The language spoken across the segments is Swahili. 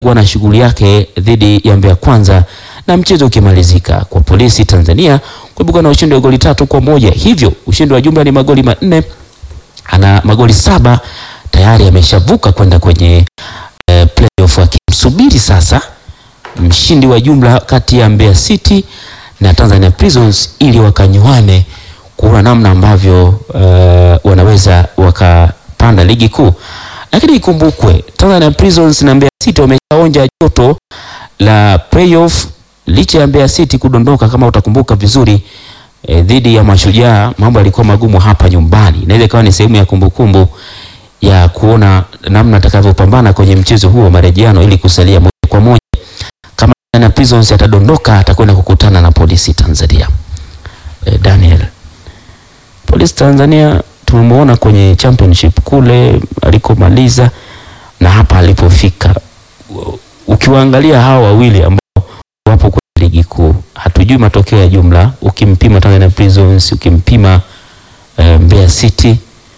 kuwa na shughuli yake dhidi ya Mbeya Kwanza na mchezo ukimalizika kwa Polisi Tanzania kuibuka na ushindi wa goli tatu kwa moja. Hivyo ushindi wa jumla ni magoli manne, ana magoli saba tayari ameshavuka kwenda kwenye eh, playoff akimsubiri sasa mshindi wa jumla kati ya Mbeya City na Tanzania Prisons ili wakanywane kuona namna ambavyo uh, wanaweza wakapanda ligi kuu. Lakini ikumbukwe Tanzania Prisons na Mbeya City wameshaonja joto la playoff licha ya Mbeya City kudondoka, kama utakumbuka vizuri eh, dhidi ya Mashujaa. Mambo yalikuwa magumu hapa nyumbani, inaweza ikawa ni sehemu ya kumbukumbu ya kuona namna atakavyopambana kwenye mchezo huo wa marejeano ili kusalia moja kwa moja. Kama Tanzania Prisons atadondoka, atakwenda kukutana na Polisi Tanzania. Eh, Daniel, Polisi Tanzania tumemwona kwenye championship kule alikomaliza na hapa alipofika. U- Ukiwaangalia hawa wawili ambao wapo kwenye ligi kuu, hatujui matokeo ya jumla. Ukimpima Tanzania Prisons, ukimpima eh, Mbeya City,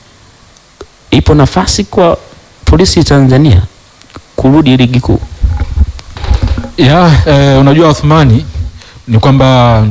ipo nafasi kwa Polisi Tanzania kurudi ligi kuu. Ya, eh, unajua Othmani ni kwamba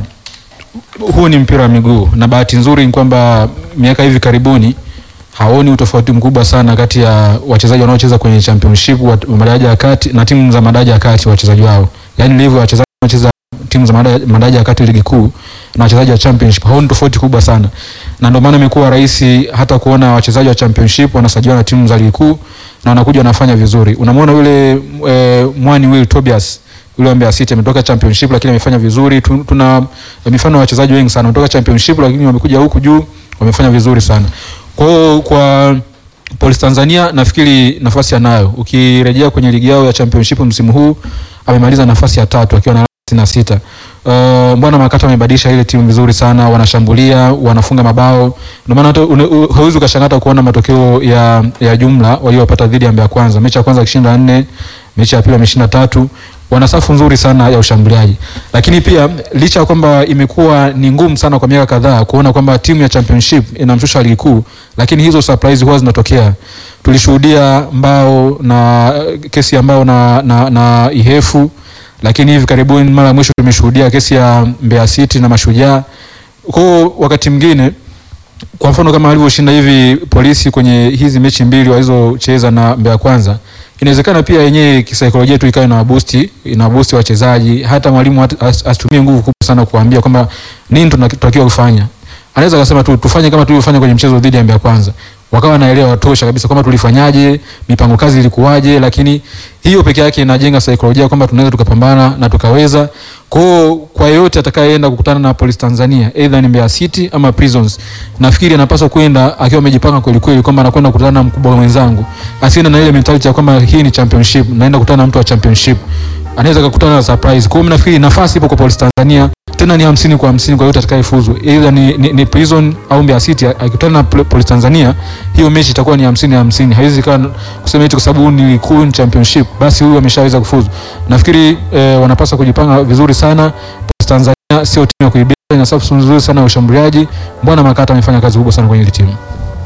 huu ni mpira wa miguu na bahati nzuri ni kwamba miaka hivi karibuni haoni utofauti mkubwa sana kati ya wachezaji wanaocheza kwenye championship wa wa madaraja ya kati na timu za madaraja ya kati wachezaji wao. Yaani ndivyo wachezaji wanaocheza timu za madaraja madaraja ya kati ligi kuu na wachezaji wa championship haoni tofauti kubwa sana. Na ndio maana imekuwa rahisi hata kuona wachezaji wa championship wanasajiliwa na timu za ligi kuu na wanakuja wanafanya vizuri. Unamwona yule e, Mwani Will Tobias yule wa Mbeya City ametoka championship lakini amefanya vizuri. Tu- Tuna mifano ya wachezaji wengi sana wametoka championship lakini wamekuja huku juu wamefanya vizuri sana. Kwa hiyo kwa Police Tanzania nafikiri nafasi anayo. Ukirejea kwenye ligi yao ya championship msimu huu amemaliza nafasi ya tatu akiwa na alama sitini na sita. Uh, Bwana Makata amebadilisha ile timu vizuri sana, wanashambulia, wanafunga mabao. Ndio maana hata une- u- hauwezi ukashangata kuona matokeo ya, ya jumla waliopata dhidi ya Mbeya Kwanza. Mechi ya kwanza akishinda nne, mechi ya pili ameshinda tatu. Wana safu nzuri sana ya ushambuliaji, lakini pia licha ya kwamba imekuwa ni ngumu sana kwa miaka kadhaa kuona kwamba timu ya championship inamshusha ligi kuu, lakini hizo surprise huwa zinatokea. Tulishuhudia mbao na kesi ya mbao na, na, na Ihefu, lakini hivi karibuni mara ya mwisho tumeshuhudia kesi ya Mbeya City na Mashujaa. Kwa hiyo wakati mwingine kwa mfano kama alivyoshinda hivi polisi kwenye hizi mechi mbili walizocheza na Mbeya Kwanza, inawezekana pia yenyewe kisaikolojia tu ikawa ina boost ina boost wachezaji, hata mwalimu hata- as- asitumie nguvu kubwa sana kuambia kwamba nini tunatakiwa kufanya. Anaweza akasema tu tufanye kama tulivyofanya kwenye mchezo dhidi ya Mbeya Kwanza, wakawa naelewa tosha kabisa kwamba tulifanyaje, mipango kazi ilikuwaje, lakini hiyo peke yake inajenga saikolojia kwamba tunaweza tukapambana na tukaweza. Kwa hiyo kwa yeyote atakayeenda kukutana na Police Tanzania either ni Mbeya City ama Prisons, nafikiri anapaswa kwenda akiwa amejipanga kweli kweli kwamba anakwenda kukutana na mkubwa mwenzangu, asiende na ile mentality ya kwamba hii ni championship, naenda kukutana na mtu wa championship, anaweza kukutana na surprise. Kwa hiyo mimi nafikiri nafasi ipo kwa Police Tanzania, tena ni hamsini kwa hamsini kwa yote atakayefuzu, either ni, ni, ni Prison au Mbeya City. Akikutana na Pol- Police Tanzania, hiyo mechi itakuwa ni hamsini hamsini. Haiwezi ikawa kusema eti kwa sababu ni kuu ni championship basi huyu ameshaweza kufuzu. Nafikiri eh, wanapaswa kujipanga vizuri sana. Police Tanzania sio timu ya kuibia, ina safu nzuri sana ya ushambuliaji. Bwana Makata amefanya kazi kubwa sana kwenye ile timu.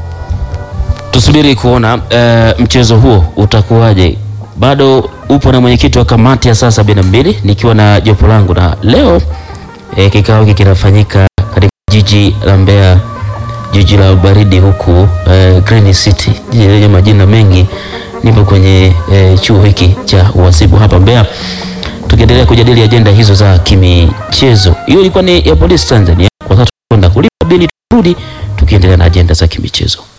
Tusubiri kuona eh, mchezo huo utakuwaje. Bado upo na mwenyekiti wa kamati ya saa sabini na mbili nikiwa na jopo langu, na leo eh, kikao hiki kinafanyika katika jiji la Mbeya, jiji la baridi huku eh, Green City, jiji lenye majina mengi. Nipo kwenye eh, chuo hiki cha uhasibu hapa Mbeya, tukiendelea kujadili ajenda hizo za kimichezo. Hiyo ilikuwa ni ya Polisi Tanzania. Kwa sasa tunakwenda kulipa bili, turudi tukiendelea na ajenda za kimichezo.